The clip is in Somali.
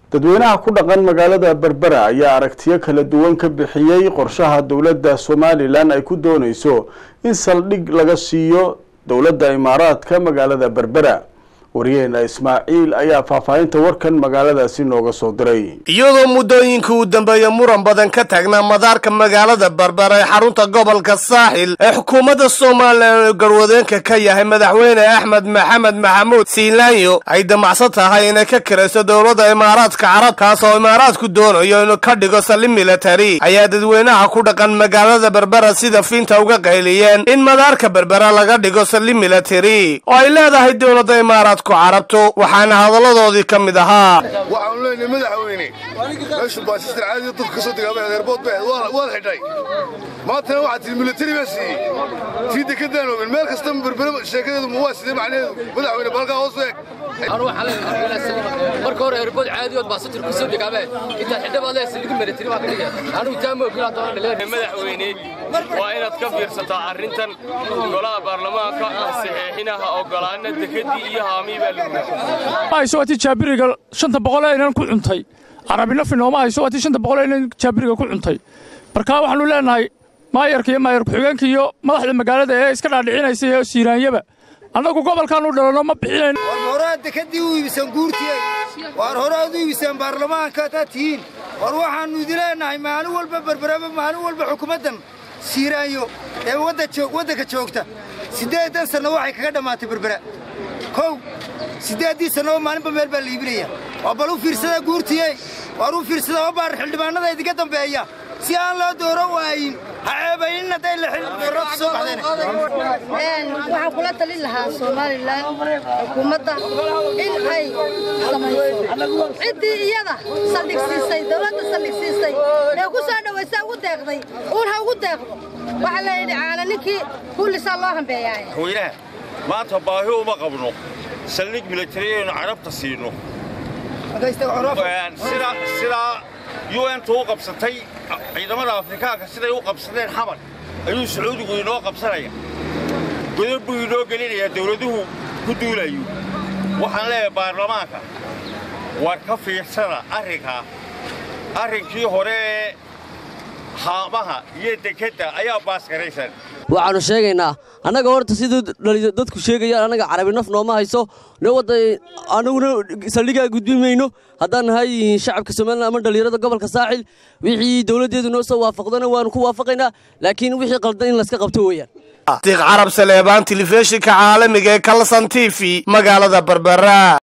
dadweynaha ku dhaqan magaalada berbera ayaa aragtiyo kala duwan ka bixiyey qorshaha dowladda somalilan ay ku dooneyso in saldhig laga siiyo dowladda imaaraadka magaalada berbera waryaheena ismaaciil ayaa faahfaahinta warkan magaaladaasi nooga soo diray iyadoo muddooyinkii uu dambeeya muran badan ka taagnaa madaarka magaalada berbera ee xarunta gobolka saaxil ee xukuumadda somalilan oo garwadeenka ka yahay madaxweyne axmed maxamed maxamuud siilaanyo ay damacsan tahay inay ka kirayso dowladda imaaraadka carab kaas oo imaaraadku doonayo inuu ka dhigo sali militari ayaa dadweynaha ku dhaqan magaalada berbera sida fiinta uga qayliyeen in madaarka berbera laga dhigo sali militari oo ay leedahay dowladda imaaraadku carabto waxaana hadalladoodii ka mid ahaa waxaanu leenahay madaxweyne meeshu baasistar caadiga dulka ka soo degaamay adeerbood bay waad xidhay maantana waxaad tihi militari baa siiyey tii dekadaan oogin meel kasta berbere sheekadeedu ma waa sidee macnaheedu madaxweyne balkaa hoos u eg marka hore erbood caadiyood baasatir ku soo degaamee intaad xidha baad leedahay saligu militari baa ka dhigaya anigu taa ma ogin haddana dhaleen madaxweyne waa inaad ka fiirsataa arrintan golaha baarlamaanka saxeexinaha ogolaana dekedii iyo haamii baa lagu hayso waatii jaabiriga shanta boqol aynan ku cuntay carabina finooma hayso waatii shanta boqol aynan jaabiriga ku cuntay marka waxaanu leenahay maayarka iyo maayar ku-xigeenka iyo madaxda magaalada ee iska dhaadhicinaysa iyo siiraanyaba annagu gobolkaanu dhalanno ma bixinayn war horaad dekadii u iibiseen guurtiyey waar horaad u iibiseen baarlamaanka hataad tihiin war waxaannu idin leenahay maalin walba berberaba maalin walba xukuumaddan siiraanyo ee waddanka joogta siddeedan sanno waxay kaga dhammaatay berbera kow siddeeddii sannoba maalinba meel baa la iibinaya waa bal u fiirsada guurtiyey waar u fiirsada oo baar xildhibaannada idinka dambeeya si aan loo dooro waayin ha ceebaynin hadday laxilfarrood soo baxdeen waxaan kula talin lahaa somalilan xukuumadda in ay samayso ciddii iyada saldhigsiisay dowladda saldhigsiisay ee ku soo dhowaysa ugu deeqday uun ha ugu deeqdo waxaa la yidhi caana ninkii kullisaa loo hambeeyaaye madaxweynaha maanta baahi uma qabno saldhig militari aynu carabta siino sidaa un-tu u qabsatay ciidamada afrikaanka siday u qabsadeen xamar ayuu sacuudigu inoo qabsanaya godab buu inoo gelinayaa dawladuhu ku duulayo waxaan leeyahay baarlamaanka war ka fiirsada arrinkaa arrinkii hore ee haamaha iyo dekedda ayaa baasgaraysan waxaannu sheegaynaa annaga horta siduu dadku sheegayaan annaga carabi naf nooma hayso annaguna saldhigaa gudbin mayno haddaan nahay shacabka somalilan ama dhallinyarada gobolka saaxil wixii dowladdeedu noo soo waafaqdana waannu ku waafaqaynaa laakiin wixii qaldan in layska qabto weeyaan diiq carab saleebaan telefishinka caalamiga ee kalson t v magaalada berbera